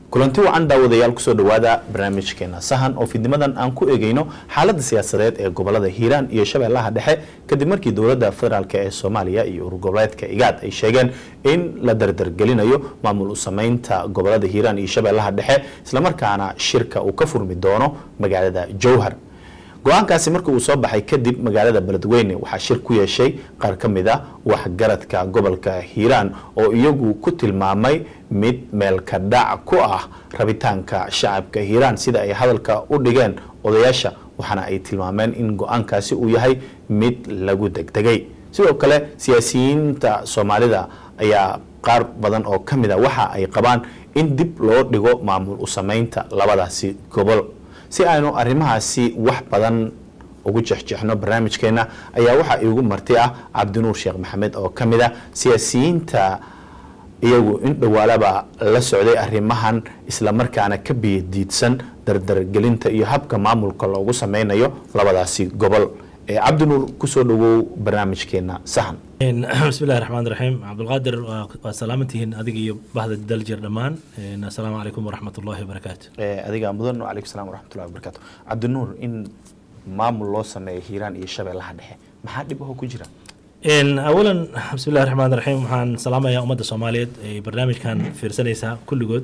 kulanti wacan daawadayaal kusoo dhawaada barnaamijkeena sahan oo fidnimadan aan ku eegeyno xaaladda siyaasadeed ee gobolada hiiraan iyo shabeellaha dhexe kadib markii dowladda federaalk ee soomaaliya iyo urur goboleedka igaad ay sheegeen in la dardargelinayo maamul u sameynta gobolada hiiraan iyo shabeellaha dhexe islamarkaana shirka uu ka furmi doono magaalada jowhar go-aankaasi markii uu soo baxay kadib magaalada beledweyne waxaa shir ku yeeshay qaar ka mid a waxgaradka gobolka hiiraan oo iyagu ku tilmaamay mid meelka dhac ku ah rabitaanka shacabka hiiraan sida ay hadalka u dhigeen odayaasha waxaana ay tilmaameen in go-aankaasi uu yahay mid lagu degdegay sidoo kale siyaasiyiinta soomaalida ayaa qaar badan oo ka mid a waxa ay qabaan in dib loo dhigo maamul u sameynta labadaasi gobol si aynu arrimahaasi wax badan ugu jexjeexno barnaamijkeena ayaa waxaa iigu marti ah cabdinuur sheekh maxamed oo ka mid a siyaasiyiinta iyagu in dhowaalaba la socday arrimahan islamarkaana ka biyadiidsan dardargelinta iyo habka maamulka loogu sameynayo labadaasi gobol cabdinuur kusoo dhawow barnaamijkeena sahan bismillahi raxmaan raxiim cabdulqaadir waa salaamantihiin adiga iyo bahda daljir dhammaan assalaamu calaykum waraxmat ullahi wabarakaatu adiga mudan calaykum salam waraxmatullahi wabarakaatu cabdinuur in maamul loo sameeyo hiiraan iyo shabeellaha dhexe maxaa dhib aho ku jira awalan bismillahi raxmaan raxiim waxaan salaamayaa ummadda soomaaliyeed ee barnaamijkan fiirsanaysaa kulligood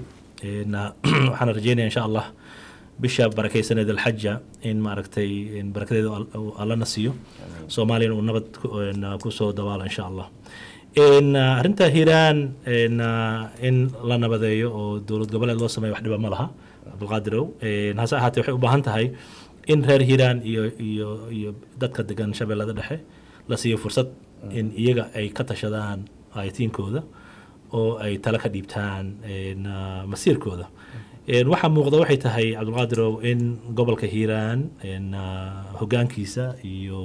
waxaan rajeynaya insha allah bisha barakaysaneed alxaja in maaragtay barakadeeda allana siiyo soomaaliyana uu nabad kusoo dabaalo insha allah arrinta hiiraan in la nabadeeyo oo dowlad goboleed loo sameeyo wax dhiba ma laha cabdulqaadirow hase ahaatee waxay u baahan tahay in reer hiiraan iyo iyo iyo dadka degan shabeellada dhexe la siiyo fursad in iyaga ay ka tashadaan aytiinkooda oo ay tala ka dhiibtaan masiirkooda waxaa muuqda waxay tahay cabdulqaadirow in gobolka hiiraan hogaankiisa iyo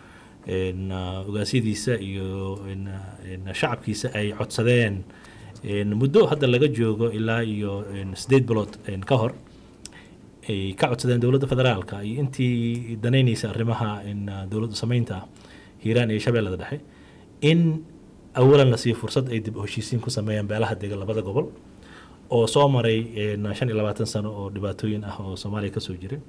ogaasyadiisa iyo shacabkiisa ay codsadeen muddo hadda laga joogo ilaa iyo sideed bilood ka hor ay ka codsadeen dowladda federaalka iyo intii danaynaysa arrimaha dowladda sameynta hiiraan iyo shabeellada dhexe in awalan la siiyo fursad ay dib u heshiisiin ku sameeyaan beelaha degan labada gobol oo soo maray shan iyo labaatan sano oo dhibaatooyin ah oo soomaaliya kasoo jiray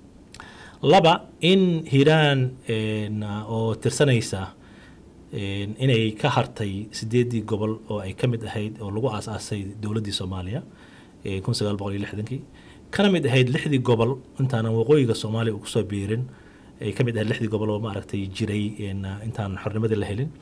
laba in hiiraan oo tirsanaysa inay ka hartay sideedii gobol oo ay ka mid ahayd oo lagu aas-aasay dowladdii soomaaliya kun sagaal boqol iyo lixdankii kana mid ahayd lixdii gobol intaanan waqooyiga soomaaliya uu kusoo biirin ay ka mid ahayd lixdii gobol oo maaragtay jiray intaan xornimadii la helin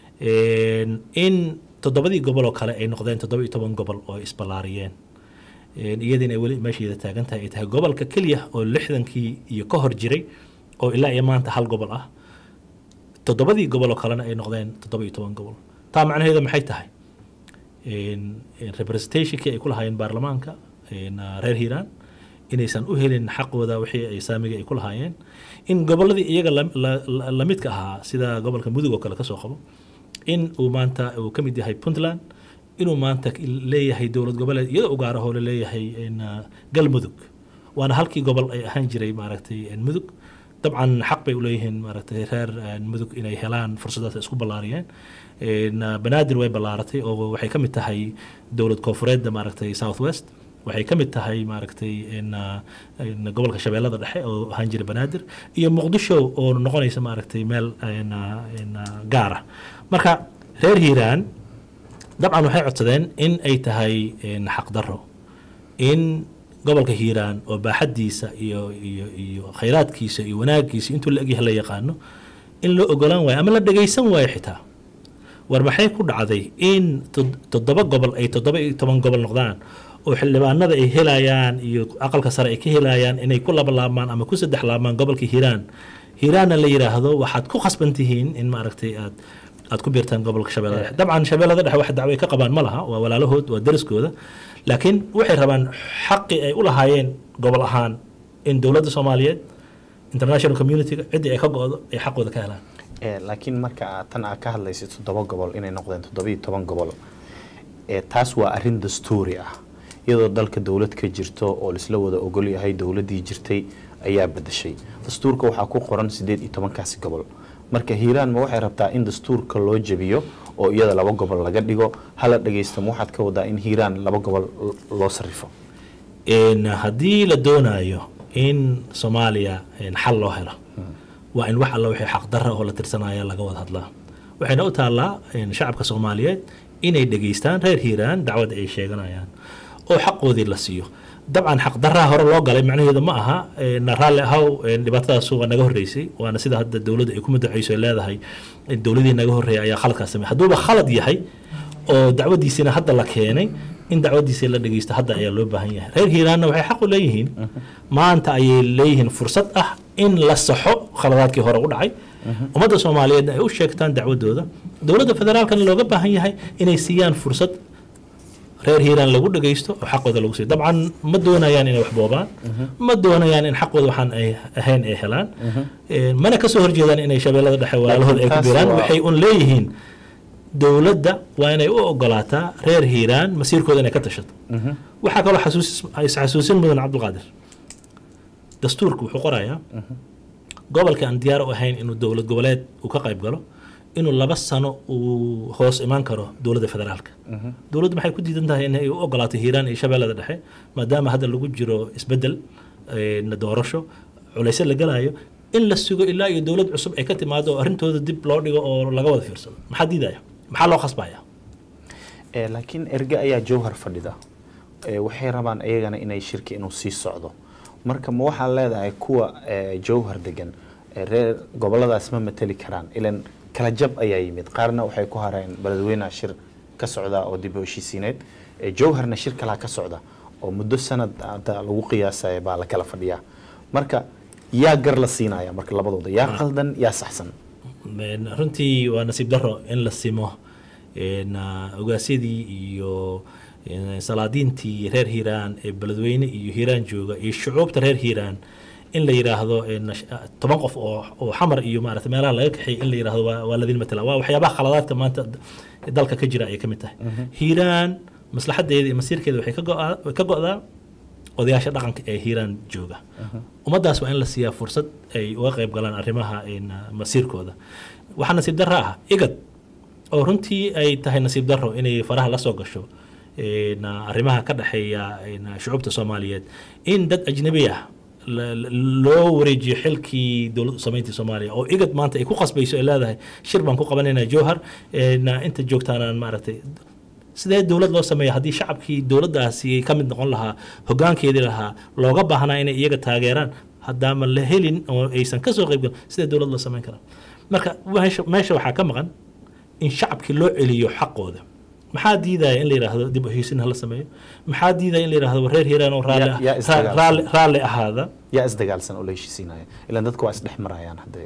in toddobadii gobol oo kale ay noqdeen toddoba iyo toban gobol oo isballaariyeen iyadiina ay weli meesheeda taagan tahay ay tahay gobolka keliya oo lixdankii iyo ka hor jiray oo ilaa iyo maanta hal gobol ah toddobadii gobol oo kalena ay noqdeen toddoba iyo toban gobol taa macnaheedu maxay tahay representationkii ay ku lahaayeen baarlamaanka reer hiiraan inaysan u helin xaqooda wixii ay saamiga ay ku lahaayeen in gobolladii iyaga lamidka ahaa sida gobolka mudug oo kale kasoo qabo in uu maanta uu ka mid yahay puntland inuu maanta leeyahay dowlad goboleed iyadoo u gaar ahoo laleeyahay galmudug waana halkii gobol ay ahaan jiray maaragtay mudug dabcan xaq bay uleeyihiin maaragtay reer mudug inay helaan fursadaas isku ballaariyeen banaadir way ballaaratay oo waxay ka mid tahay dowlad koonfureedda maaragtay south west waxay ka mid tahay maaragtay gobolka shabeellada dhexe oo ahaan jira banaadir iyo muqdisho oo noqonaysa maaragtay meel gaara marka reer hiiraan dabcan waxay codsadeen in ay tahay xaqdarro in gobolka hiiraan oo baaxaddiisa iyo iyo iyo khayraadkiisa iyo wanaaggiisa intuu la egyahay la yaqaano in loo ogolaan waayo ama la dhegaysan waayo xitaa war maxay ku dhacday in toddoba gobol ay toddoba iyo toban gobol noqdaan oo xildhibaanada ay helayaan iyo aqalka sare ay ka helayaan inay ku laba laabmaan ama ku saddex laabmaan gobolka hiiraan hiiraanna la yidhaahdo waxaad ku khasban tihiin in maaragtay aad aad ku biirtaan gobolka shabeellada dhexe dabcan shabeellada dhexe wax dacwo ay ka qabaan ma laha waa walaalahood waa deriskooda laakiin waxay rabaan xaqii ay u lahaayeen gobol ahaan in dowladda soomaaliyeed international community-ga ciddii ay ka go-do ay xaqooda ka helaan laakiin marka tan aad ka hadlaysa toddoba gobol inay noqdeen toddoba iyo toban gobol taas waa arrin dastuuri ah iyadoo dalka dowlad ka jirto oo laisla wada ogol yahay dowladdii jirtay ayaa bedeshay dastuurka waxaa ku qoran sideed iyo tobankaasi gobol marka hiiraan ma waxay rabtaa in dastuurka loo jebiyo oo iyada laba gobol laga dhigo hala dhagaysta ma waxaad ka wadaa in hiiraan laba gobol loo sarrifo een, haddii la doonayo in soomaaliya een, xal loo helo waa in wax alla wixii xaqdarra oo la tirsanaya laga wada hadlaa waxayna u taallaa een, shacabka soomaaliyeed inay dhegaystaan reer hiiraan dacwada ay sheeganayaan oo xaqoodii la siiyo dabcan xaqdarraha hore loo galay macnaheedu ma aha een, raalli ahaw een, dhibaatadaas waa naga horreysay waana sida hadda dowladda ay ku madacayso ay leedahay in dowladii naga horreeyay ayaa khaladkaas samey hadduuba khalad yahay oo dacwadiisina hadda la keenay in dacwadiisa la dhegeysto hadda ayaa loo baahan yahay reer hiiraanna waxay xaq u leeyihiin maanta ayay leeyihiin fursad ah in la saxo khaladaadkii hore u dhacay ummadda soomaaliyeedna ay u sheegtaan dacwadooda dowladda federaalkana looga baahan yahay inay siiyaan fursad reer hiiraan lagu dhegeysto oo xaqooda lagu siiyo dabcan ma doonayaan inay wax boobaan ma doonayaan in xaqooda waxaan ay ahayn ay helaan Een, mana kasoo horjeedaan inay shabeellada dhexe walaalahooda ay ku taas biiraan waa- waxay un leeyihiin dowladda waa inay u ogolaataa reer hiiraan masiirkooda inay ka tashato waxaa kaloo xasuusis is-xasuusin mudan cabdulqaadir dastuurku wuxuu qorayaa gobolka aan diyaar u ahayn inuu dowlad goboleed uu ka qayb galo inuu laba sano uu hoos imaan karo dowladda federaalka dowladdu maxay ku diidan tahay inay u ogolaato hiiraan iyo shabeellada dhexe maadaama hadda lagu jiro isbedel een, doorasho culaysyo la galayo in la sugo ilaa iyo dowlad cusub ay ka timaado oo arrintooda dib loo dhigo oo laga wada fiirsado maxaa diidaya maxaa loo khasbaya Eh, laakiin erge ayaa jowhar fadhida Eh, waxay rabaan iyagana inay shirki inuu sii socdo marka ma waxaa leedahay kuwa eh, jowhar degan eh, reer goboladaas ma mateli karaan ilan kala jab ayaa yimid qaarna waxay ku hareen beledweynaha shir ka socda oo dib u heshiisiineed Eh, jowharna shir kalaa ka socda oo muddo sanad hadda lagu qiyaasaya baa la kala fadhiyaa marka yaa gar la siinaya marka labadooda yaa qaldan yaa saxsan Een, runtii waa nasiib daro in la simo een, ah, ogaasyadii iyo een, salaadiintii reer hiiraan ee beledweyne iyo hiiraan jooga iyo shucuubta reer hiiraan in la yidhaahdo een, sh- ah, toban qof oo oo xamar iyo maarata meelaha laga kaxeeyay in la yidhaahdo waa waa ladin matala waa waxyaabaha khaladaadka maanta d- dalka ka jira ayay ka mid tahay hiiraan maslaxadeeda iyo masiirkeeda waxay ka go'aa- way ka go'daa odayaasha dhaqanka ee hiiraan jooga ummaddaas waa in la siiyaa fursad ay uga qayb galaan arrimaha een, masiirkooda waxaa nasiib darro ah igad oo runtii ay tahay nasiib darro inay faraha la soo gasho een, arrimaha ka dhexeeya een, shucuubta soomaaliyeed in dad ajnabi ah la- la- loo wareejiyo xilkii dowlad samayntii soomaaliya oo igad maanta ay ku qasbayso ay leedahay shir baan ku qabanaynaa jowhar een, inta joogtaanaan maaragtay sidee dowlad loo sameeya haddii shacabkii dowladdaasi ka mid noqon lahaa hoggaankeedii lahaa looga baahnaa inay iyaga taageeraan haddaama la helin oo aysan ka soo qaybgalin sidee dowlad loo samayn karaa marka meesha meesha waxaa ka maqan in shacabkii loo celiyo xaqooda maxaa diidaya in la yidhaahdo dib u heshiisin hala sameeyo maxaa diidaya in la yidhaahdo reer hiiraan oo raalli Yaa- yaa ah- isdagaalsan. raalli raalli ahaada yaa isdagaalsan oo la heshiisiinaya ilan dadku waa isdhex marayaan haddee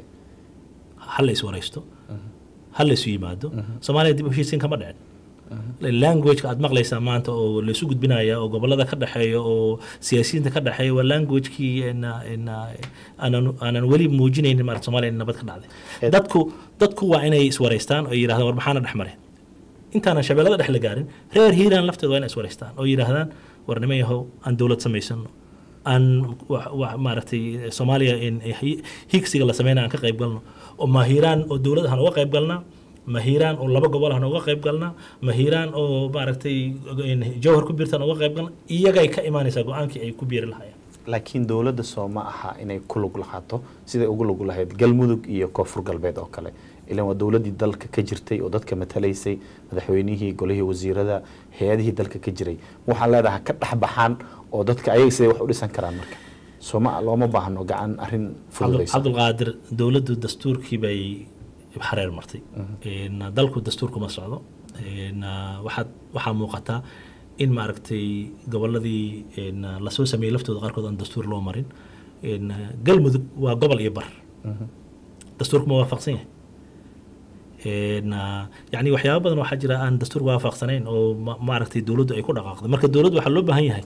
ha la iswaraysto ha la isu yimaado soomaaliya dib u heshiisiin kama dhicin languageka aad maqlaysaa maanta oo laysu gudbinaya oo gobolada ka dhexeeya oo siyaasiyiinta ka dhexeeya waa languagekii ina- ina- aanan aanan weli muujinaynin maarata soomaaliya in nabad ka dhacday Ed- dadku dadku waa inay iswaraystaan oo yidhahdaan war maxaana dhex maray intaanan shabeellada dhex la gaarin reer hiiraan lafteeda waa inay iswaraystaan oo yidhaahdaan war niman yahow aan dowlad samaysano aan wa- wa- maaragtay soomaaliya in hi- higsiga la sameynaya aan ka qayb galno oo ma hiiraan oo dowlad ahaan uga qayb galnaa ma hiiraan oo laba gobol ahaan uga qayb galnaa ma hiiraan oo maaragtay in jawhar ku biirtaan uga qayb galna iyagay ka imaanaysaa go-aankii ay ku biiri lahayeen laakiin dowladda soo ma aha inay ku lug lahaato siday ugu lug lahayd galmudug iyo koonfur galbeed oo kale ilan waa dowladdii dalka ka jirtay oo dadka matalaysay madaxweynihii golihii wasiirada hay-adihii dalka ka jiray waxaa leedahay ka dhex baxaan oo dadka ayaga siday wax u dhisan karaan marka soo ma looma baahno gacan arrin Cabdul- fududaysa cabdulqaadir dowladdu dastuurkii bay xareer martay Een, dalku dastuurku ma socdo Een, waxaad waxaa muuqataa in maaragtay goboladii een, lasoo sameeyey laftooda qaarkood aan dastuur loo marin Een, galmudug waa gobol iyo bar dastuurku ma waafaqsan yahay Een, yacni waxyaaba badan waxaa jira aan dastuur waafaqsanayn oo ma- maaragtay dowladdu ay ku dhaqaaqdo marka dowladdu waxaa loo baahan yahay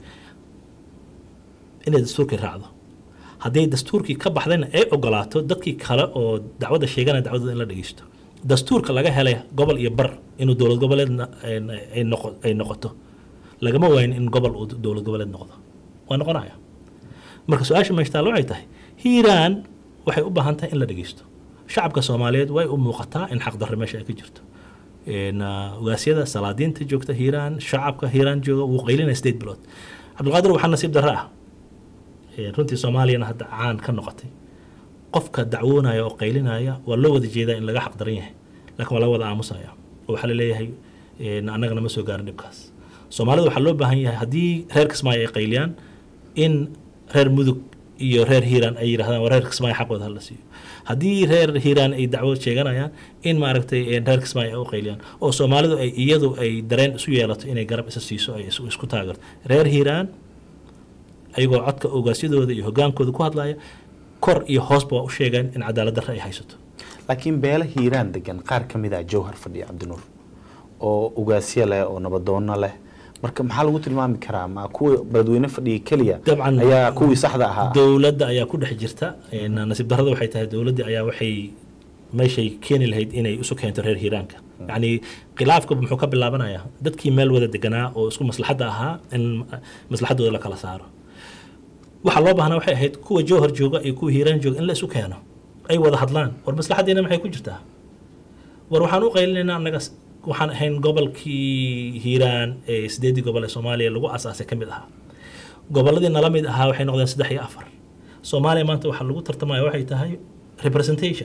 inay dastuurkii raacdo hadday dastuurkii ka baxdayna ay ogolaato dadkii kale oo dacwadda sheeganaya dacwadooda in la dhegeysto dastuurka laga helay gobol iyo bar inuu dowlad goboleedna een, ay noqo- ay noqoto lagama waayin in gobol uu dowlad goboleed noqdo waa noqonaya marka su-aasha meeshtaal waxay tahay hiiraan waxay u baahan tahay in la dhegeysto shacabka soomaaliyeed way u muuqataa in xaqdarre meesha ay ka jirto Een, ah, ogaasyada salaadiinta joogta hiiraan shacabka hiiraan jooga wuu qaylinaya sideed bilood cabdulqaadir waxaa nasiib darro ah ee runtii soomaaliyana hadda caan ka noqotay qofka dacwoonaya oo qaylinaya waa loo wada jeedaa in laga xaq daran yahay laakiin waa laga wada aamusaya oo waxaa la leeyahay een, annagana ma soo gaarin dhibkaas soomaalida waxaa loo baahan yahay haddii reer kismaayo ay qayliyaan in reer mudug iyo reer hiiraan ay yidhahdaan waa reer kismaayo xaqooda hala siiyo haddii reer hiiraan ay dacwo sheeganayaan in maaragtay een, reer kismaayo ay u qayliyaan oo soomaalidu ay iyadu ay dareen isu yeelato inay garab isa siiso ay isu isku taageerto reer hiiraan ayagoo codka ogaasyadooda iyo hogaankooda ku hadlaya kor iyo hoosba waa u sheegeen in cadaalad darre ay haysato laakiin beela hiiraan degan qaar ka mid ah jawhar fadhiya cabdinuur oo ugaasyo leh oo nabadoono leh marka maxaa lagu tilmaami karaa ma kuwa beledweyne fadhiya keliya dabcan ayaa kuwii saxda ahaa dowladda ayaa ku dhex jirta een, nasiib darrada waxay tahay dowladda ayaa waxay meeshay keeni lahayd inay isu keento reer hiiraanka yacni khilaafka muxuu ka bilaabanayaa dadkii meel wada deganaa oo isku maslaxadda ahaa in maslaxaddooda la kala saaro waxaa loo baahnaa waxay ahayd kuwa jowhar jooga iyo kuwa hiiraan jooga in la isu keeno ay wada hadlaan war maslaxaddiina maxay ku jirtaa war waxaan u qaylinaynaa annaga s- waxaan ahayn gobolkii hiiraan ee sideedii gobol ee soomaaliya lagu asaasay ka mid ahaa gobolladii nala mid ahaa waxay noqdeen saddex iyo afar soomaaliya maanta waxaa lagu tartamaya waxay tahay representation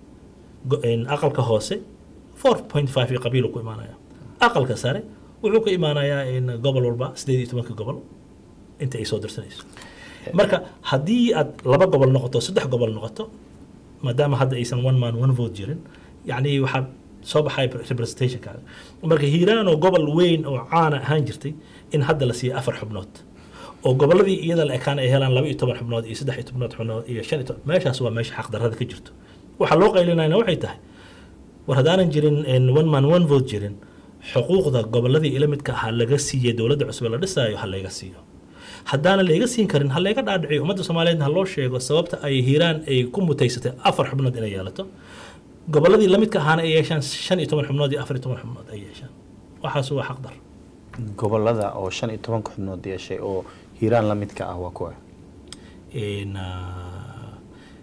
Go- een, aqalka hoose 4.5 iyo qabiil ku imaanaya aqalka sare wuxuu ka imaanayaa in gobol walba sideed iyo tobanka gobol inta ay soo dirsanayso marka haddii aad laba gobol noqoto saddex gobol noqoto maadaama hadda aysan one man one vote jirin yacni waxaa soo baxay representationkaaga marka hiiraan oo gobol weyn oo caana ahaan jirtay in hadda la siiyo afar xubnood oo gobolladii iyada la ekaan ay helaan laba iyo toban xubnood iyo saddex iyo tobnood xubnood iyo shan iyo toban meeshaas waa meesha xaqdarrada ka jirto waxaa loo qaylinayna waxay tahay war haddaanan jirin een, one man one vote jirin xuquuqda gobolladii ila midka ahaa laga siiyey dowladda cusub ee la dhisaayo ha layga siiyo haddaana layga siin karin ha layga dhaadhiciyo ummadda soomaaliyeedna ha loo sheego sababta ay hiiraan ay ku mutaysatay afar xubnood inay yeelato gobolladii la midka ahaana ay yeeshaan shan iyo toban xubnood iyo afar iyo toban xubnood ay yeeshaan waxaas waa xaqdar gobolada oo shan iyo tobanka xubnood yeeshay oo hiiraan la midka ah waa kuwa een, ah,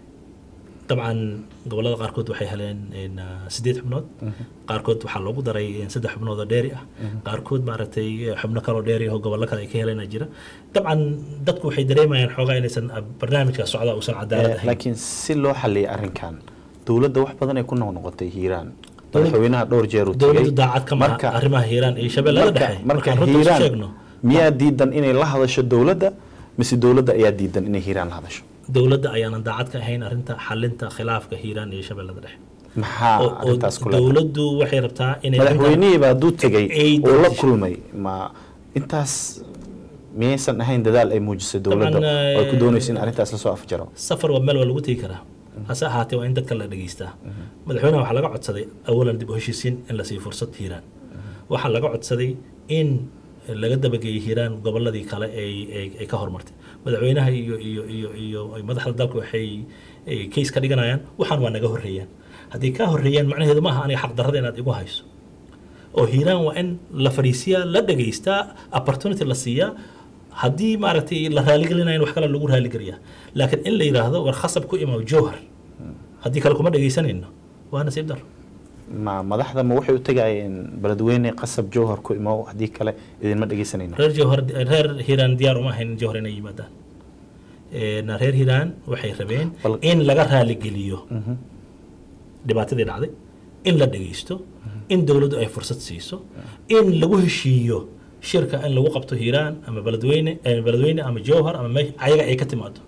dabcan gobollada qaarkood waxay heleen een, ah, sideed xubnood qaarkood waxaa loogu daray een, saddex xubnood oo dheeri ah qaarkood maaragtay xubno kaloo dheeri ah oo gobollo kale ay ka heleen jira dabcan dadku waxay dareemayaan xoogaa inaysan ah, barnaamijka socda uusan cadaalad Eh, ahayn laakiin si loo xaliyay arrinkan dowladda wax badan ay ku noqnoqotay hiiraan madaxweynaha dhowr jeer uu dowladdu tegey daacad ka marka maha arrimaha hiiraan iyo shabeellada marka dhexe marka markaan runta isu hiiraan sheegno miyaa diidan inay la hadasho dowladda mise dowladda ayaa diidan inay hiiraan la hadasho dowladda ayaanan daacad ka ahayn arrinta xalinta khilaafka hiiraan iyo shabeellada dhexe maxaa oo- oo arrintaas ku leedahay dowladdu waxay rabtaa inay arrintan- madaxweynihii baa duu tegey ay oo la dadisho. kulmay ma intaas miyaysan ahayn dadaal ay muujisay dowladda Dabcan, oo ay ku eh, doonaysa in arrintaas lasoo afjaro safar waa meel waa lagu tegi karaa hase ahaatee waa in dadka la dhegeystaa madaxweynaha waxaa laga codsaday awalan dib u heshiisiin in la siiyo fursad hiiraan waxaa laga codsaday in laga dabageeyey hiiraan gobolladii kale ay ay- ay ka hormartay madaxweynaha iyo iyo iyo iyo ay madaxda dalka waxay ay case ka dhiganayaan waxaan waa naga horreeyaan haddii kaa horreeyaan macnaheedu maaha aniga xaqdarrada inaad igu hayso oo hiiraan waa in la fadhiisiyaa la dhegaystaa opportunity la siiyaa haddii maaragtay la raaligelinayo wax kale lagu raaligeliyaa laakiin in la yidhaahdo war khasab ku imaw jowhar haddii kale kuma dhegaysanayno waa nasiib daro ma madaxda ma waxay u tegayeen beledweyne qasab jowhar ku imow haddii kale idinma dhegeysanayno reer jowhar reer hiiraan diyaar uma ahayn in jowhar inay yimaadaan Een, reer hiiraan waxay rabeen Bal- in laga raaligeliyo dhibaatadii dhacday in la dhegaysto in dowladdu ay fursad siiso in lagu heshiiyo shirka in lagu qabto hiiraan ama beledweyne eh, beledweyne ama jowhar ama meesha ayaga ay ka timaado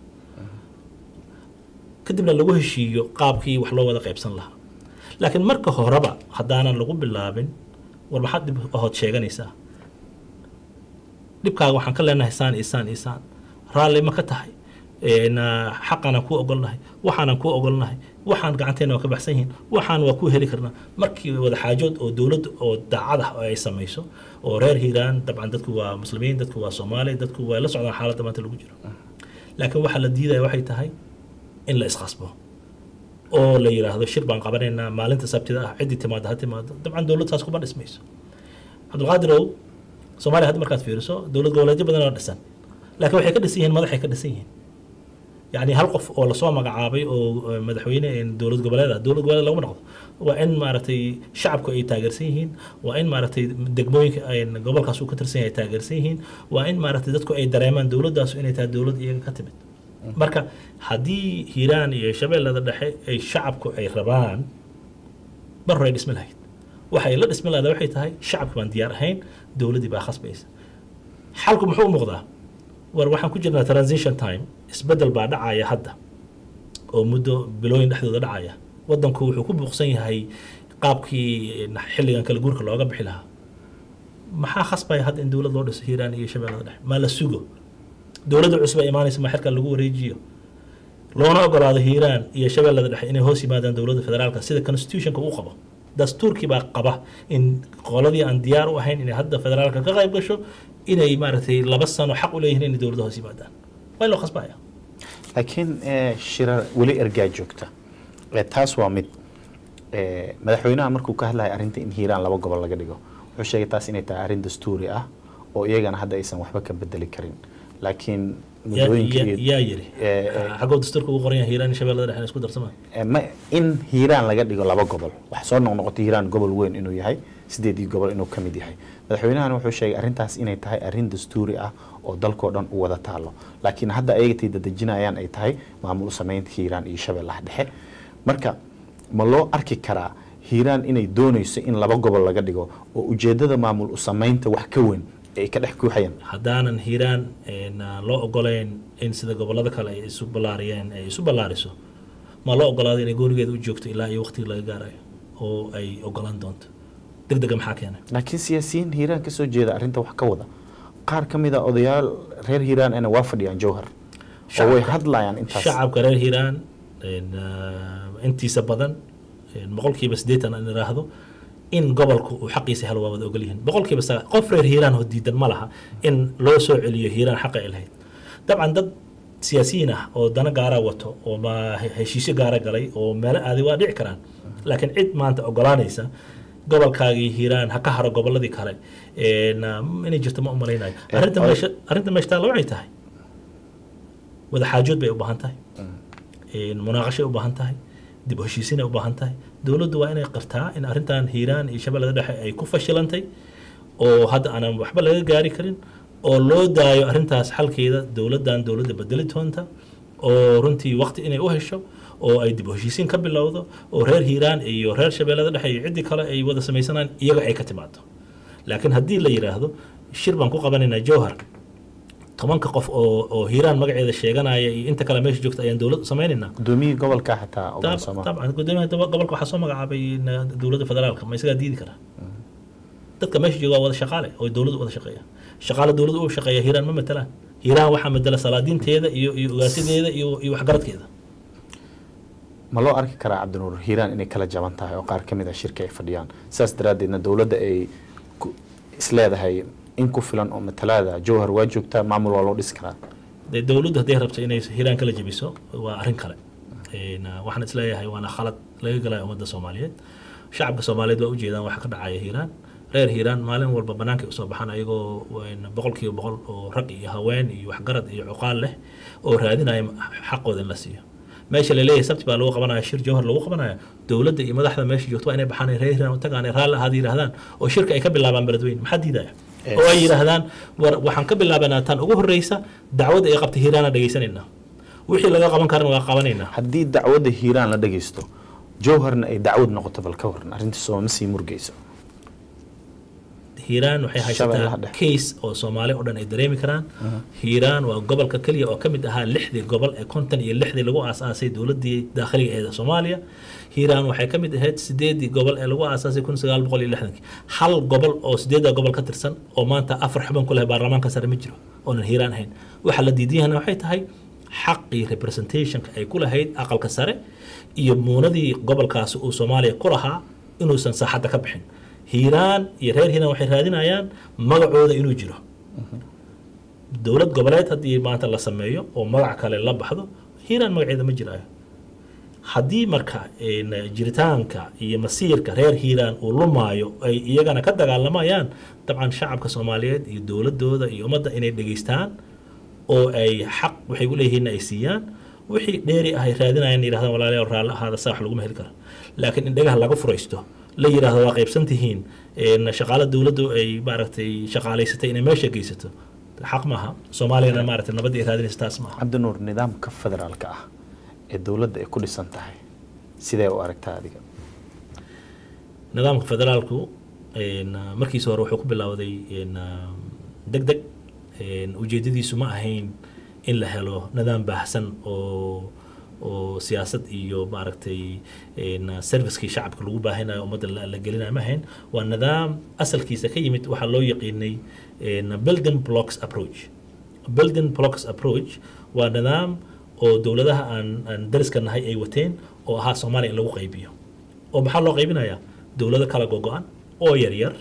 kadibna lagu heshiiyo qaabkii wax loo wada qaybsan lahaa laakiin marka horeba haddaanan lagu bilaabin war maxaad dhib ahood sheeganaysaa dhibkaaga waxaan ka leenahay saan iyo saan iyo saan raalli ma ka tahay Een, ah, xaqaanaan kuu ogolnahay waxaanan kuu ogolnahay waxaan gacanteena waa ka baxsan yihiin waxaan waa kuu heli karnaa markii wada xaajood oo dowladda oo daacad ah oo ay samayso oo reer hiiraan dabcan dadku waa muslimiin dadku waa soomaali dadku waa la socdaan xaaladda maanta lagu jiro laakiin waxaa la diidaya waxay tahay in la isqasbo oo la yidhaahdo shir baan qabanaynaa maalinta sabtida ah ciddii timaada ha timaado dabcan dowlad saas kuma dhismayso cabdulqaadirow soomaaliya hadda markaad fiiriso dowlad goboleedyo badan oo dhisan laakiin waxay ka dhisan yihiin madaxay ka dhisan yihiin yacni hal qof oo lasoo magacaabay oo eh, madaxweyne een dowlad goboleed ah dowlad goboleed laguma noqdo waa in maaragtay shacabku ay taageersan yihiin waa in maaragtay degmooyinka een gobolkaas uu ka tirsan yahay ay taageersan yihiin waa in maaragtay dadku ay dareemaan dowladdaas inay tahay dowlad iyaga ka timid marka haddii hiiraan iyo shabeellada dhexe ay shacabku ay rabaan mar hore ay dhismi lahayd waxay la dhismi lahayd waxay tahay shacabka baan diyaar ahayn dowladdii baa khasbaysa xalku muxuu u muuqdaa war waxaan ku jirnaa transition time isbeddel baa dhacaya hadda oo muddo bilooyin dhexdooda dhacaya waddanku wuxuu ku buuqsan yahay qaabkii xilligan kala guurka looga bixi lahaa maxaa khasbaya hadda in dowlad loo dhiso hiiraan iyo shabeellada dhexe maa la sugo dowladda cusub ay imaanaysa ma xilkan lagu wareejiyo loona ogolaado hiiraan iyo shabeellada dhexe inay hoos yimaadaan dowladda federaalka sida constitutionka uu qabo dastuurkii baa qaba in qoladii aan diyaar u ahayn inay hadda federaalka ka qayb gasho inay maaragtay laba sano xaq u leeyihiin inay dowladda hoos yimaadaan waa in loo khasbaya laakiin eh, shira weli ergaa joogta Eh, taas waa mid Eh, madaxweynaha markuu ka hadlaya arrinta in hiiraan laba gobol laga dhigo wuxuu sheegay taas inay tahay arrin dastuuri ah oo iyagana hadda aysan waxba ka bedeli karin laakiin yaa muddooyinka yaa- iyo- yaa yiri Eh, eh, xagoo dastuurka ugu qoran yahay hiiraan iyo shabeellada dhexe inay isku darsamaan Eh, ma in hiiraan laga dhigo laba gobol wax soo noqnoqotay hiiraan gobol weyn inuu yahay sideedii gobol inuu ka mid yahay madaxweynahan wuxuu sheegay arrintaas inay tahay arrin dastuuri ah oo dalkoo dhan u wada taalo laakiin hadda ayagatay dadejinayaan ay tahay maamul u samaynta hiiraan iyo shabeellaha dhexe marka ma loo arki karaa hiiraan inay doonayso in laba gobol laga dhigo oo ujeedada maamul u samaynta wax ka weyn ay ka dhex guuxayaan haddaanan hiiraan een, aan loo ogoleyn in sida gobollada kale ay isu ballaariyeen ay isu ballaariso ma loo ogolaado inay goonigeeda u joogto ilaa iyo waqtigii laga gaarayo oo ay ogolaan doonto deg dega maxaa keenay laakiin siyaasiyiin hiiraan kasoo jeeda arrinta wax ka wada qaar ka mid a odayaal reer hiiraan ana waa fadhiyaan jowhar oo way Shacabka- hadlayaan intaas shacabka reer hiiraan een, ah, intiisa badan een, boqolkiiba siddeetan aan iraahdo in gobolku uu xaqiisa helo waa wada ogol yihiin boqolkiiba saga qof reer hiiraan oo diidan ma laha in loo soo celiyo hiiraan xaqa ay lahayd dabcan dad siyaasiyiin ah oo dana gaara wato oo ma heshiisyo gaara galay oo meelo aaday waa dhici karaan laakiin cid maanta ogolaanaysa gobolkaagii hiiraan ha ka haro gobolladii kale een, ah, inay jirto ma u malaynayo Eh, arrinta oday- meesha arrinta meesha taalla waxay tahay wada xaajood bay u baahan tahay een, munaaqashay u baahan tahay dib u heshiisiinay u baahan tahay dowladdu waa inay qartaa in arrintan hiiraan iyo shabeellada dhexe ay ku fashilantay oo hadda aanan waxba laga gaari karin oo loo daayo arrintaas xalkeeda dowladdan dowladda bedeli doonta oo runtii waqti inay u hesho oo ay dib u heshiisiin ka bilowdo oo reer hiiraan iyo reer shabeellada dhexe iyo ciddii kale ay wada samaysanaan iyaga ay ka timaado laakiin haddii la yidhaahdo shir baan ku qabanaynaa jowhar tobanka qof oo oo hiiraan magaceeda sheeganaya iyo inta kale meesha joogta ayaan dowlad u samaynaynaa gudoomiyihii gobolka xataa طب- ogan sooma طبعا gudoomiyaha daba- gobolka waxaa soo magacaabay na- dowladda federaalka ma isagaa diidi karaa dadka meesha jooga waa wada shaqaale oo dowladdu wada shaqeeya shaqaale dowladdu u shaqeeya hiiraan ma matelaan hiiraan waxaa matala salaadiinteeda iyo iyo ogaasideeda iyo iyo waxgaradkeeda ma loo arki karaa cabdinuur hiiraan inay kala jaban tahay oo qaar ka mid a shirka ay fadhiyaan sidaas daraaddeedna dowladda ay ku- isleedahay in ku filan oo matalaada jowhar waa joogtaa maamul waa loo dhisi karaa dee dowladdu hadday rabto inay hiiraan kala jebiso waa arrin kale Een, ah, waxaan isleeyahay waana khalad laga galaya ummadda soomaaliyeed shacabka soomaaliyeed waa ujeedaan waxa ka dhacaya hiiraan reer hiiraan maalin walba banaanka usoo baxaan ayagoo een, boqolkiiba boqol oo rag iyo haween iyo waxgarad iyo cuqaal leh oo raadinaya xaqooda in la siiyo meesha laleeyahay sabti baa lagu qabanaya shir jowhar lagu qabanaya dowladda iyo madaxda meesha joogto waa inay baxaan ay reer hiiraan u tagaan ay raalli ahaada yidhahdaan oo shirka ay ka bilaabaan beledweyne maxaa diidaya Eh, oo ay yidhaahdaan war waxaan ka bilaabanaa tan ugu horreysa dacwadda ay qabtay hiiraana dhagaysanaynaa wixii laga qaban karana waa qabanaynaa haddii dacwadda hiiraan la dhagaysto jowharna ay dacwad noqoto bal ka waran arrintii sooma sii murgeyso hiiraan waxay Shabeellaha haysataa dhexe. case oo soomaali oo dhan ay dareemi karaan hiiraan waa gobolka keliya oo ka mid ahaa lixdii gobol ee konton iyo lixdii lagu aasaasay dowladdii daakhiliga ee soomaaliya hiiraan waxay ka mid ahayd sideedii gobol ee lagu aasaasay kun sagaal boqol iyo lixdankii hal gobol oo sideedda gobol ka tirsan oo maanta afar xubin ku leh baarlamaanka sare ma jiro oonan hiiraan ahayn waxa la diidiyahana waxay tahay xaqii representationka ay ku lahayd aqalka sare iyo muunadii gobolkaasi uu soomaaliya ku lahaa inuusan saaxadda ka bixin hiiraan iyo reer hiiraan waxay raadinayaan magacooda inuu jiro dowlad goboleed haddii maanta la sameeyo oo magac kale la baxdo hiiraan magaceeda ma jiraayo haddii marka een, jiritaanka iyo masiirka reer hiiraan uu lumaayo ay iyagana ka dagaalamayaan dabcan shacabka soomaaliyeed iyo dowladooda iyo ummadda inay dhegaystaan oo ay xaq waxay u leeyihiin ay siiyaan wixii dheeri ah ay raadinayaan yidhahdaan walaalayaal raalli ahaada saa wax laguma heli karo laakiin in dhagaha laga furaysto la yidhaahdo waa qaybsan tihiin een, shaqaale dowladdu ay maaragtay shaqaalaysatay inay meesha geysato xaq maaha soomaaliyana maaragtay nabadda ay raadinaysa taas maaha cabdinuur nidaamka federaalka ah ee dowladda ay ku dhisan tahay sidee u aragtaa adiga nidaamka federaalku een, uh, markiisa hore wuxuu ku bilowday een, uh, deg deg een, ujeedadiisu ma ahayn in la helo nidaam baahsan oo oo siyaasad iyo maaragtay een, uh, servicekii shacabka lagu baahinayo ummadda la la gelinayo ma ahayn waa nidaam asalkiisa ka yimid waxaa loo yaqiinay een, building blocks approach building blocks approach waa nidaam oo dowladaha aan aan dariska nahay ay wateen oo ahaa soomaaliya in lagu qaybiyo oo maxaa loo qaybinayaa dowlado kala gogo-an oo yaryar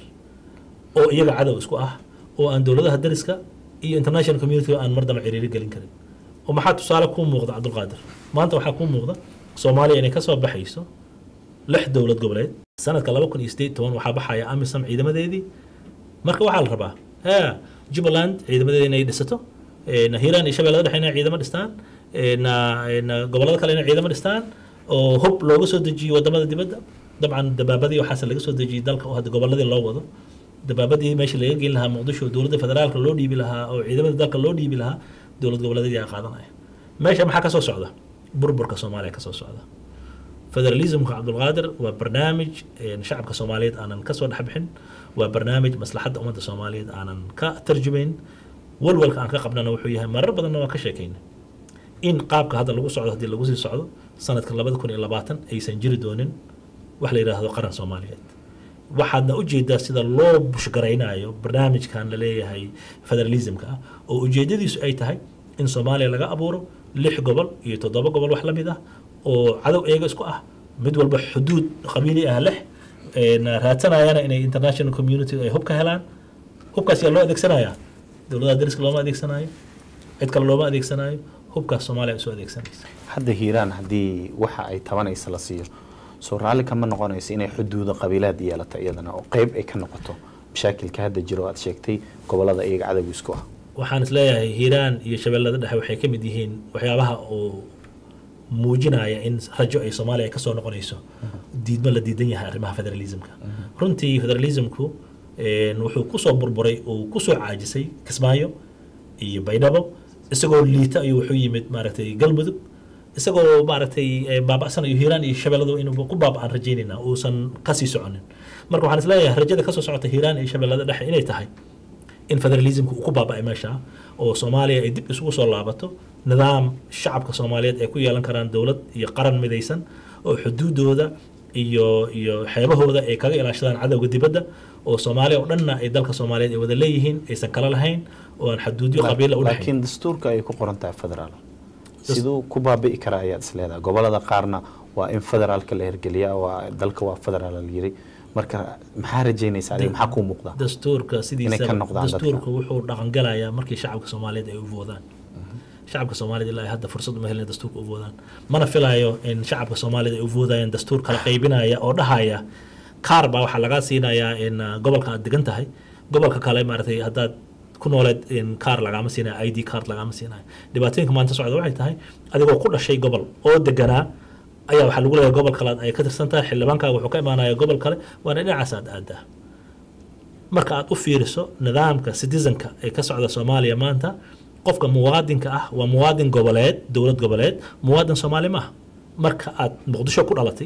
oo iyaga cadow isku ah oo aan dowladaha dariska iyo international community aan mar damba ciriiri gelin karin oo maxaa tusaale kuu muuqda cabdulqaadir maanta waxaa kuu muuqda soomaaliya inay kasoo baxayso lix dowlad goboleed sanadka laba kun iyo sideed toban waxaa baxaya amisom ciidamadeedii marka waxaa la rabaa ha jubbaland ciidamadeeda inay dhisato een, hiiraan iyo shabeellada dhexe inay ciidamo dhistaan een, een, gobollada kale inay ciidamo dhistaan oo hub looga soo dejiyo wadamada dibadda dabcan dabaabadii waxaase laga soo dejiyey dalka oo hadda gobolladii loo wado dabaabadii meesha laga gelin lahaa muqdisho dowladda federaalka loo dhiibi lahaa oo ciidamada dalka loo dhiibi lahaa dowlad goboleedyadii aa qaadanaya meesha maxaa kasoo socda burburka soomaaliya kasoo socda federalismka cabdulqaadir waa barnaamij een, shacabka soomaaliyeed aanan kasoo dhexbixin waa barnaamij maslaxadda ummadda soomaaliyeed aanan ka tarjumayn walwalka aan ka qabnana wuxuu yahay marar badanna waa ka sheekayna in qaabka hadda lagu socdo haddii lagu sii socdo sanadka labada kun iyo labaatan aysan jiri doonin wax la yidhaahdo qaran soomaaliyeed waxaadna ujeedaa sida loo bushgaraynayo barnaamijkan la leeyahay federalismka ah oo ujeedadiisu ay tahay in soomaaliya laga abuuro lix gobol iyo toddoba gobol wax la mid ah oo cadow eega isku ah mid walba xuduud qabiili ah leh een, raadsanayana inay international community ay hub ka helaan hubkaas yaa loo adeegsanayaa dowladaha dariska looma adeegsanayo cid kale looma adeegsanayo hubkaas soomaaliya ay soo adeegsanaysa hadda hiiraan haddii waxa ay tabanaysa la siiyo soo raalli kama noqonayso inay xuduuda qabiilaad yeelato iyadana oo qeyb ay ka noqoto mashaakilka hadda jiro oo aad sheegtay gobolada iyaga cadowga isku ah waxaan is leeyahay hiiraan iyo shabeellada dhexe waxay ka mid yihiin waxyaabaha oo muujinaya in rajo ay soomaaliya ay kasoo noqonayso diidmo la diidan yahay arrimaha federalismka runtii federalismku een, wuxuu kusoo burburay oo kusoo caajisay kismaayo iyo baydhabo isagoo liita ayuu wuxuu yimid maaragtay galmudug isagoo maaragtay eh, baaba'san iyo hiiraan iyo shabeelladu inuu ku baaba'aan rajaynayna uusan kasii soconin marka waxaan isleeyahay rajada kasoo socota hiiraan iyo shabeellada dhexe inay tahay in federalismka uu ku baaba'ay meesha oo soomaaliya ay dib isugu soo laabato nidaam shacabka soomaaliyeed ay ku yeelan karaan dowlad iyo qaran midaysan oo xuduudooda iyo iyo xeebahooda ay kaga ilaashadaan cadowga dibadda oo soomaaliya oo dhanna ay dalka soomaaliyeed ay wada leeyihiin aysan kala lahayn oo aan xuduudyo qabiila u dhexayn laakiin dastuurka ay ku qoran tahay federaal siduu ku baabi'i karaa ayaad is leedahay gobolada qaarna waa in federaalka la hirgeliyaa waa dalka waa federaal la yiri marka maxaa rajaynaysa adiga maxaa kuu muuqda dastuurka Inay ka sidiisa noqdaan dadka. dastuurka wuxuu dhaqangalayaa markii shacabka soomaaliyeed ay u voodaan shacabka soomaaliyeed ilaa ay hadda fursad uma helin dastuurka u voodaan mana filayo in shacabka soomaaliyeed ay u voodayaan dastuur kala qaybinaya oo dhahaya kaar baa waxaa lagaa siinayaa in uh, gobolka aad degan tahay gobolka kale maaragtay haddaad ku nooleed in kaar lagaama siinayo i d card lagaama siinayo dhibaatooyinka maanta socda waxay tahay adigoo ku dhashay gobol oo deganaa ayaa waxaa lagu leeyahay gobol kale ay ka tirsan tahay xildhibaankaaga wuxuu ka imaanaya gobol kale waana dhinacaas aad aadaa marka aad u fiiriso nidaamka citizenka ee ka socda soomaaliya maanta qofka muwaadinka ah waa muwaadin goboleed dowlad goboleed muwaadin soomaali maaha marka aad muqdisho ku dhalatay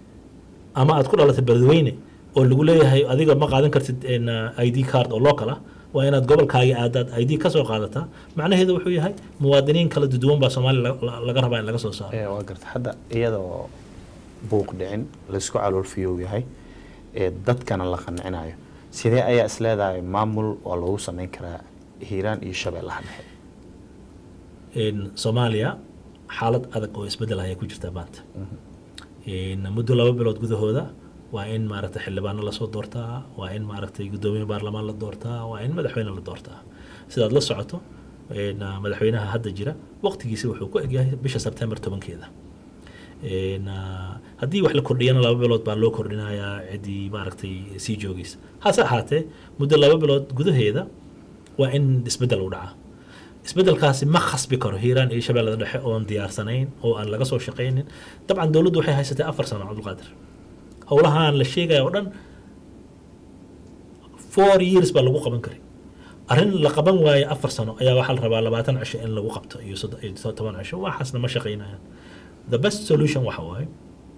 ama aad ku dhalatay beledweyne oo lagu leeyahay adiga ma qaadan kartid in, uh, id card oo local ah waa inaad gobolkaagi aadaad id ka soo qaadataa macnaheedu wuxuu yahay muwaadiniin kala duwan baa soomaaliya la- la- laga rabaa in laga soo saaro ee waa garta hadda iyadoo buuq dhicin laysku caloolfiyow yahay ee dadkana la qancinayo sidee ayaa is leedahay maamul oo lagu samayn karaa hiiraan iyo shabeellaha dhexe in soomaaliya xaalad adag oo isbedel ayay ku jirtaa maanta in muddo laba bilood gudahooda waa in maaragtay xildhibaano lasoo doortaa waa in maaragtay guddoomiye baarlamaan la doortaa waa in madaxweyne la doortaa sidaad la socoto in, ah, madaxweynaha hadda jira waqtigiisa wuxuu ku egyahay bisha sebtembar tobankeeda In, ah, haddii wax la kordhiyana laba bilood baa loo kordhinayaa ciddii maaragtay sii joogaysa hase ahaatee muddo laba bilood gudaheeda waa in isbedel u dhacaa isbedelkaasi ma khasbi karo hiiraan iyo shabeellada dhexe oon diyaarsanayn oo aan laga soo shaqaynin dabcan dowladdu waxay haysatay afar sano cabdulqaadir howlahaan la sheegaya oo dhan four years baa lagu qaban karay arrin la qaban waaye afar sano ayaa waxaa la rabaa labaatan cisho in lagu qabto iyo soddon- iyo toban cisho waxaasna ma shaqaynayaan the best solution waxa waaye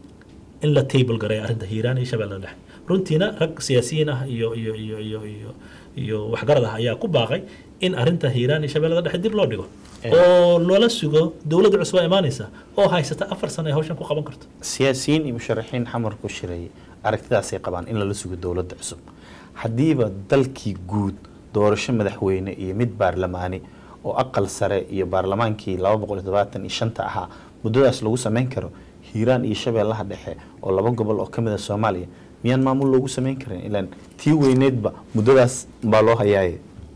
in la table gareeyo arrinta hiiraan iyo shabeellada dhexe runtiina rag siyaasiyiin ah iyo iyo iyo iyo iyo iyo waxgarad ah ayaa ku baaqay in arrinta hiiraan iyo shabeellada dhexe dib loo dhigo oo loola sugo dowladda cusub aa imaanaysa oo haysata afar sano ay hawshan ku qaban karto siyaasiyiin iyo musharaxiin xamar ku shiray aragtidaasay qabaan in lala sugo dowladda cusub haddiiba dalkii guud doorasho madaxweyne iyo mid baarlamaani oo aqal sare iyo baarlamaankii laba boqol iyo todobaatan iyo shanta ahaa muddadaas lagu samayn karo hiiraan iyo shabeellaha dhexe oo laba gobol oo ka mid a soomaaliya miyaan maamul loogu samayn karin ilaan tii weyneedba muddadaas baa loo hayaaye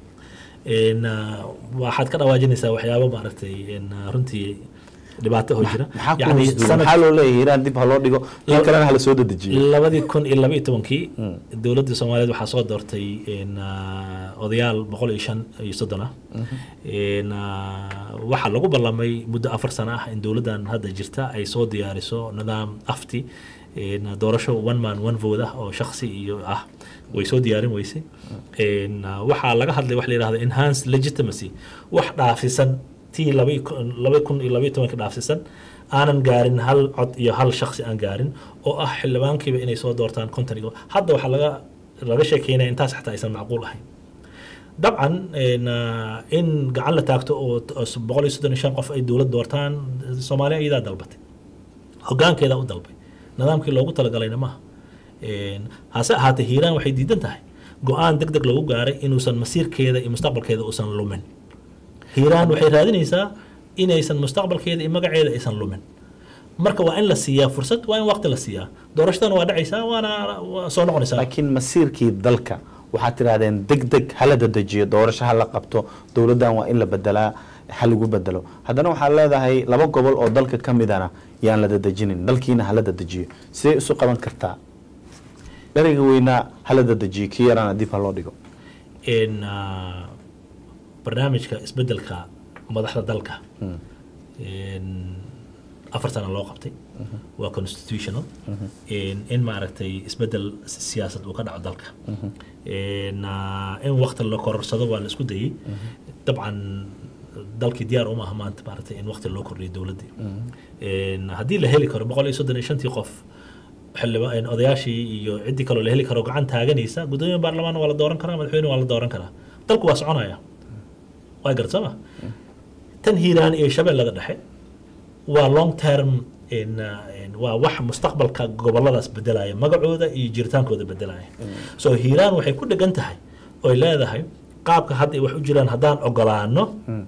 een, ah, waxaad ka dhawaajinaysaa waxyaabo maaragtay een, ah, runtii dhibaato oo jira maxaa ku Yacni hoos duugan? sanad- maxaa loo leeyahay hiiraan dib ha loo dhigo in Laba- kalena hala soo dedejiyo labadii kun iyo laba iyo tobankii dowladda soomaaliyeed waxaa soo doortay een, ah, odayaal boqol iyo shan iyo soddon ah Een, ah, waxaa lagu ballamay muddo afar sano ah in dowladdan hadda jirta ay soo diyaariso nidaam afti een, doorasho one man one vote ah oo shakhsi iyo ah way soo diyaarin weysay Een, ah, waxaa laga hadlay wax la yidhahdo enhanced legitimacy wax dhaafsisan tii laba iyo kun- laba kun iyo laba iyo tobanka dhaafsisan aanan gaarin hal cod iyo hal shakhsi aan gaarin oo ah xildhibaankiiba inay soo doortaan konton iyo hadda waxaa laga laga sheekeynaya intaas xataa aysan macquul ahayn dabcan een, ah, in gacan la taagto oo t- oo boqol iyo soddon iyo shan qof ay dowlad doortaan soomaaliya iyadaa dalbatay hogaankeedaa u dalbay nidaamkii loogu talagalayna maaha Een, hase ahaatee hiiraan waxay diidan tahay go-aan deg deg lagu gaaray inuusan masiirkeeda iyo mustaqbalkeeda uusan lumin hiiraan waxay raadinaysaa inaysan mustaqbalkeeda iyo magaceeda aysan lumin marka waa in la siiyaa fursad waa in waqti la siiyaa doorashadana waa dhacaysaa waana waa soo noqonaysaa laakiin masiirkii dalka waxaad tidhahdeen deg deg hala dedejiyo doorasho hala qabto dowladdan waa in la bedelaa ha lagu bedelo haddana waxaad leedahay laba gobol oo dalka ka midana yaan la dedejinin dalkiina hala dedejiyo sidee isu qaban kartaa dheriga weynaa hala dedejiyo kii yarana dib ha loo dhigo in ah, barnaamijka isbedelka madaxda dalka in afar sana loo qabtay waa constitutional in in maaragtay isbedel siyaasad uu ka dhaco dalka in ah, in waqti la kororsado waa la isku dayey dabcan dalkii diyaar uma aha maanta maaragtay in waqti loo kordhiyo dowladdii In haddii la heli karo boqol iyo soddon iyo shantii qof xildhibaan odayaashii iyo ciddii kaloo la heli karo gacan taaganaysa guddoomiye baarlamaan waa la dooran karaa madaxweyne waa la dooran karaa dalku waa soconaya waa garad sooma tan hiiraan iyo shabeellada dhexe waa long term in, uh, in, waa wax mustaqbalka goboladaas bedelaya magacooda iyo jiritaankooda bedelaya so hiiraan waxay ku dhegan tahay oy leedahay qaabka hadda ay wax u jiraan haddaan ogolaano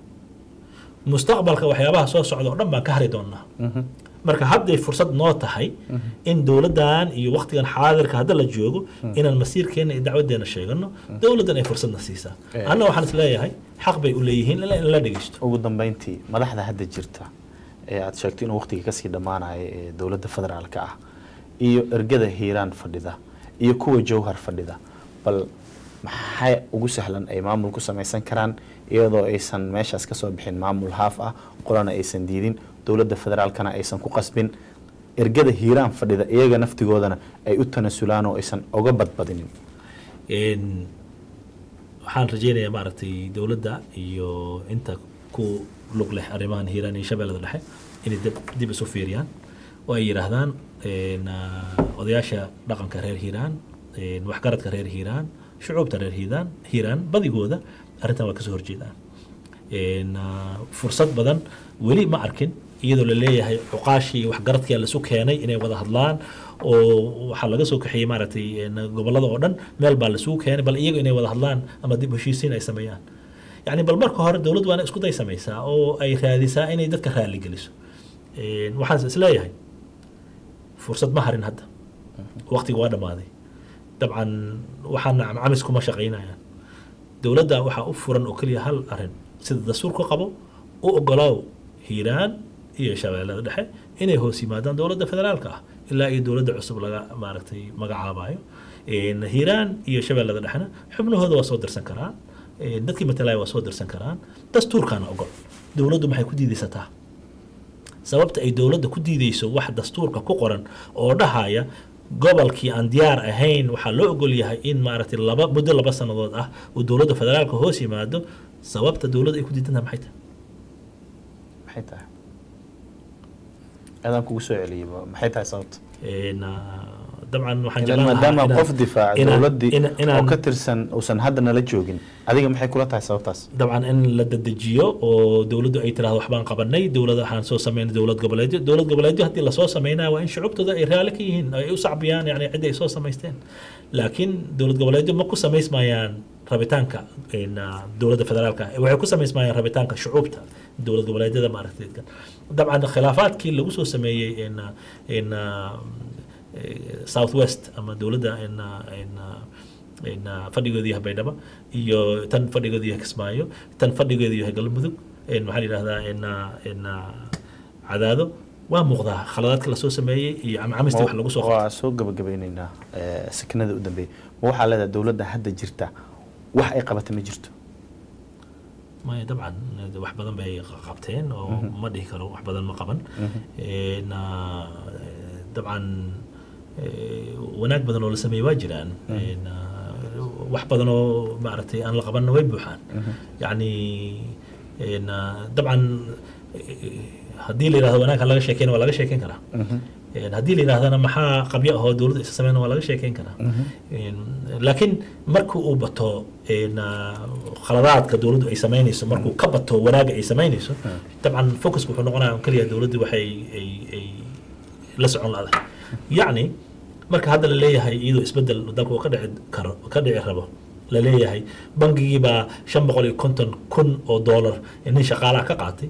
mustaqbalka waxyaabaha soo socda oo dhan baan ka hari doonaa marka hadday fursad noo tahay in dowladdan iyo waqtigan xaadirka hadda la joogo inaan masiirkeena iyo dacwadeena sheegano dowladdan ay fursadna siisaa Eh. anna waxaan is leeyahay xaq bay u leeyihiin in la- in la dhegeysto ugu dambeyntii madaxda hadda jirta ee aad sheegto inuu waqtiga kasii dhammaanayo ee dowladda federaalka ah iyo ergada hiiraan fadhida iyo kuwa jowhar fadhida bal maxay ugu sahlan ay maamul ku samaysan karaan iyadoo aysan meeshaas kasoo bixin maamul haaf ah qolana aysan diidin dowladda federaalkana aysan ku qasbin ergada hiiraan fadhida iyaga naftigoodana ay u tanasulaan oo aysan oga badbadinin In waxaan rajeynayaa maaragtay dowladda iyo inta ku lug leh arrimahan hiiraan iyo shabeellada dhexe inay dib, dib isu fiiriyaan oo ay yidhaahdaan in, ah, odayaasha dhaqanka reer hiiraan in, waxgaradka reer hiiraan shucuubta reer hiiraan hiiraan badigooda arrintan waa kasoo horjeedaan In, ah, fursad badan weli ma arkin iyadoo la leeyahay cuqaashii iyo waxgaradkii laisu keenay inay wada hadlaan oo waxaa laga soo kaxeeyey maaragtay in, gobollada oo dhan meel baa laisugu keenay bal iyaga inay wada hadlaan ama dib u heshiisiin ay sameeyaan yacni bal marka hore dowladdu waana isku day samaysaa oo ay raadisaa inay dadka raali geliso In, waxaan is leeyahay fursad ma harin hadda waqtiga waa dhammaaday dabcan waxaana camis kuma shaqaynayaan dowladda waxaa u furan oo keliya hal arin sida dastuurku qabo u ogolaaw hiiraan iyo shabeellada dhexe inay hoos yimaadaan dowladda federaalka ah ilaa iyo dowladda cusub laga maaragtay magacaabayo In hiiraan iyo shabeellada dhexena xubnahooda waa soo dirsan karaan eh, dadkii matalaya waa soo dirsan karaan dastuurkaana ogol dowladdu maxay ku diidaysataa sababta ay dowladda ku diideyso wax dastuurka ku qoran oo dhahaya gobolkii aan diyaar ahayn waxaa loo ogol yahay in maaragtay laba muddo laba sannadood ah uu dowladda federaalka hoos yimaado sababta dowladda ay ku diidan tahay maxay tahay maxay tahay adaan kugu soo celiyay maxay tahay sababta Een, ah, dabcan waxaan ilan jeclaan lahaa maadaama inaan- qof difaaca inaan- dowladdii inaan- oo inaan- ka tirsan uusan hadda nala joogin adiga maxay kula tahay sababtaas dabcan in la dedejiyo oo dowladdu ay tiraahdo waxbaan qabanay dowlad waxaan soo sameynay dowlad goboleedyo dowlad goboleedyo haddii lasoo sameynaya waa in shucubtooda ay raali ka yihiin ay u sacbiyaan yani cidda ay soo samaysteen laakiin dowlad goboleedyo ma ku samaysmayaan rabitaanka in, ah, dowladda federaalka waxay ku samaysmayaan rabitaanka shucuubta dowlad goboleedyada maaragtay dabcan khilaafaadkii lagu soo sameeyey in, ah, in ah, eh, south west ama dowladda in, ah, in, ah, in, ah, fadhigoodii yahay baydhabo iyo tan fadhigoodii yahay kismaayo tan fadhigoodii yahay galmudug in maxaa la yidhahdaa in, ah, in ah, cadaado waa muuqdaa khaladaadka lasoo sameeyey iyo camcamistii wax lagu soo qabtay waa soo gabagabeyneynaa eh, sakinada u dambeeyay ma waxaa leedahay dowladda hadda jirta wax ay qabatay ma jirto maya dabcan eh, wax badan bay qa- qabteen oo ma dhihi karo wax badan ma qaban Een, ah, eh, dabcan eh, wanaag badan oo la sameeyey waa jiraan Een, ah, wax badan oo maaragtay aan la qabanna way buuxaan yacni een, ah, dabcan eh, haddii la yidhahdo wanaag ha laga sheekeyna waa laga sheekeyn karaa Een, haddii la yidhahdana maxaa qabyo ahoo dowladda isa sameyna waa laga sheekeyn karaa Een, laakiin markii uu bato een, ah, khaladaadka dowladdu ay sameynayso markuu ka bato wanaagga ay sameynayso dabcan focusku wuxuu noqonaya keliya dowladdu waxay ay ay la socon laadahay yacni marka hadda la leeyahay iyadoo isbedel dalka uu ka dhici karo ka dhici rabo la leeyahay bangigii baa shan boqol iyo konton kun oo doolar nin shaqaalaha ka qaatay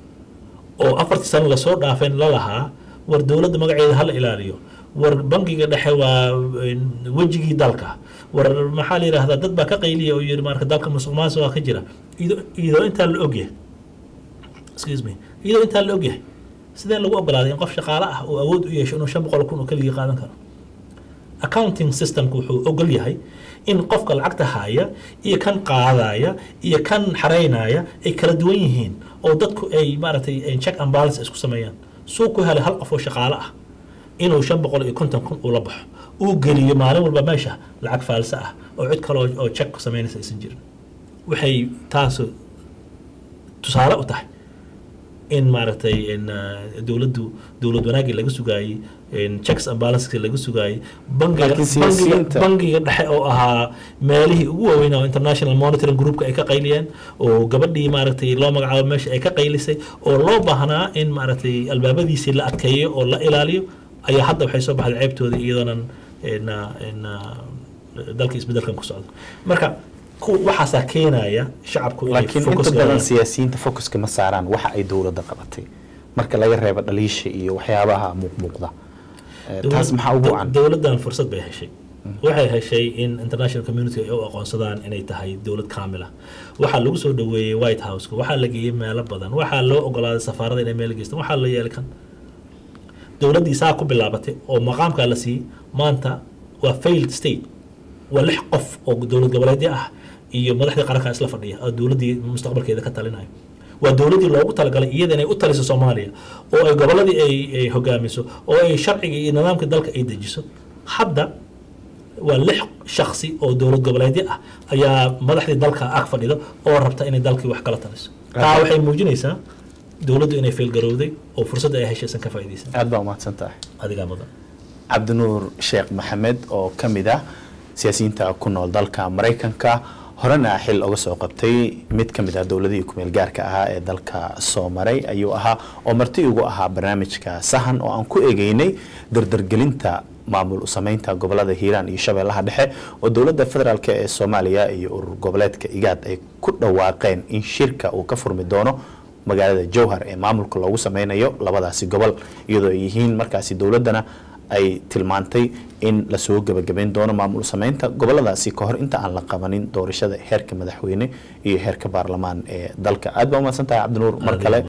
oo afartii sano lasoo dhaafeen la lahaa war dowladda magaceeda hala ilaaliyo war bangiga dhexe waa een, wejigii dalka war maxaa la yidhahdaa dad baa ka qayliya oo yidhi marka dalka musuq maasuqa ka jira iyadoo iyadoo intaa la ogyahay excuse me iyadoo intaa la ogyahay sidee lagu ogolaaday in qof shaqaale ah uu awood u yeesho inuu shan boqol kun oo keligii qaadan karo accounting systemku wuxuu ogol yahay in qofka lacagta haya iyo kan qaadaya iyo kan xareynaya ay kala duwan yihiin oo dadku ay maaragtay ay check and balance isku sameeyaan suu ku helay hal qof oo shaqaale ah inuu shan boqol iyo konton kun ula baxo uu geliyo maalin walba meesha lacag faalse ah oo cid kale oo- oo check ku sameynaysa aysan jirin waxay taasu tusaale u tahay in maaragtay in ah, dowladdu dowlad wanaagii laga sugaayey in checks and balances laga sugaayey bangiga Laakiin bangiga siyaasiyiinta- bangiga dhexe oo ahaa meelihii ugu waaweynaa oo international monitoring groupka ay ka qayliyeen oo gabadhii maaragtay loo magacaabo meesha ay ka qaylisay oo loo baahnaa in maaragtay albaabadiisii la adkeeyo oo la ilaaliyo ayaa hadda waxay soo baxday ceebtoodii iyadoonan in, ah, in, ah, dalka isbedelkan ku socdo marka ku- waxaasaa keenaya shacabku inay laakiin focus inta badan gaaraan. siyaasiyiinta focuska ma saaraan waxa ay dowladda qabatay marka laga reebo dhaliisha iyo waxyaabaha muuqmuuqda Eh, taas maxaa ugu wacan dowladdan fursad bay heshay waxay heshay in international community ay u aqoonsadaan inay tahay dowlad kaamila waxaa lagu soo dhaweeyey white house waxaa la geeyey meelo badan waxaa loo ogolaaday safaarada inay meel geystaan waxaa la yeelay kan dowladdii saa ku bilaabatay oo maqaamkaa la siiyey maanta waa failed state waa lix qof oo dowlad goboleedyo ah iyo madaxdii qaranka isla fadhiya oo dowladdii mustaqbalkeeda ka talinayo waa dowladdii loogu talagalay iyada inay u taliso soomaaliya oo ay gobolladii ay ay hogaamiso oo ay sharciga iyo nidaamka dalka ay dejiso hadda waa lix shaksi oo dowlad goboleedyo ah ayaa madaxdii dalka ag fadhida oo rabta inay dalkii wax kala taliso taa waxay muujinaysaa dowladdu inay feelgarowday oo fursadda ay heshaysan ka faa'iidaysan aad baa umahadsan tahay adigaa mudan cabdinuur sheekh maxamed oo ka mid ah siyaasiyiinta ku nool dalka maraykanka horena xil uga soo qabtay mid ka mid ah dowladihii kumeel gaarka ahaa ee dalka soo maray ayuu ahaa oo marti ugu ahaa barnaamijka sahan oo aan ku egeynay dardargelinta maamul u sameynta gobolada hiiraan iyo shabeellaha dhexe oo dowladda federaalk ee soomaaliya iyo urur goboleedka igaad ay ku dhawaaqeen in shirka uu ka furmi doono magaalada jowhar ee maamulka loogu sameynayo labadaasi gobol iyadoo ay yihiin markaasi dowladdana ay tilmaantay in lasoo gebagabeyn doono maamul sameynta goboladaasi ka hor inta aan la qabanin doorashada heerka madaxweyne iyo heerka baarlamaan ee dalka aad baa umahadsan tahay cabdinuur mar kale